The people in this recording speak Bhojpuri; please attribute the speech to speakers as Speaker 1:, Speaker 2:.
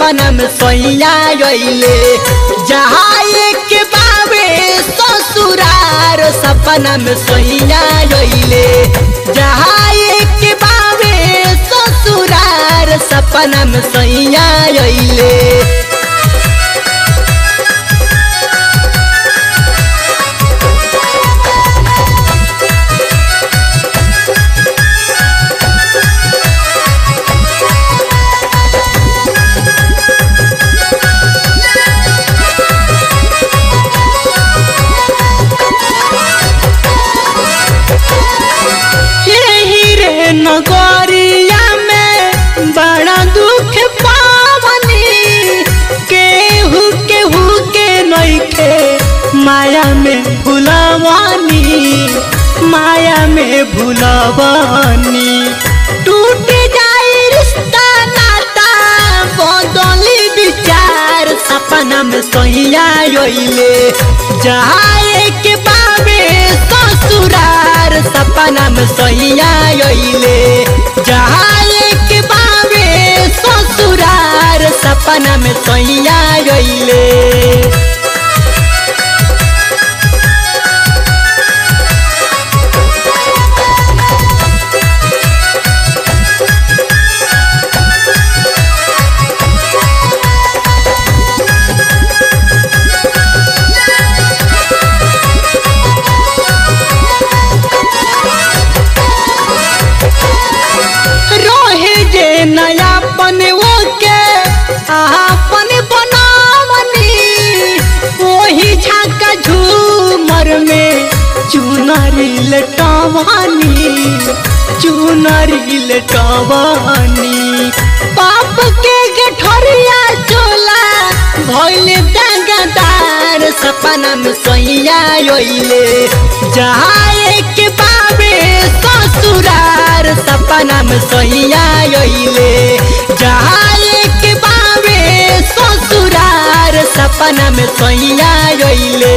Speaker 1: सपना में सैया अइले जहाँ एक बाबे ससुरार सपना में सैया अइले जहाँ एक बाबे ससुरार सपना में सैया अइले यही रे नगरिया में बड़ा दुख पावनी केहू केहू के नइखे माया में भुलवानी माया में भुलवानी टूट जाई रिश्ता नाता बदली विचार सपना में सहिया अइले जहाँ एक बाबे ससुरार सपना में सहिया अइले जहाँ एक बाबे ससुरार सपना में सहिया अइले रोहे जे नयापन ओके आपन बनावनी ओही झाका झूमर में चुनरी लटवानी चुनरी लटवानी पाप के गठरिया चोला भइले दागदार सपना में सैया अइले जहाँ एक बाबे ससुरार सपना में सैया अइले जहाँ एक बाबे ससुरार सपना में सैया अइले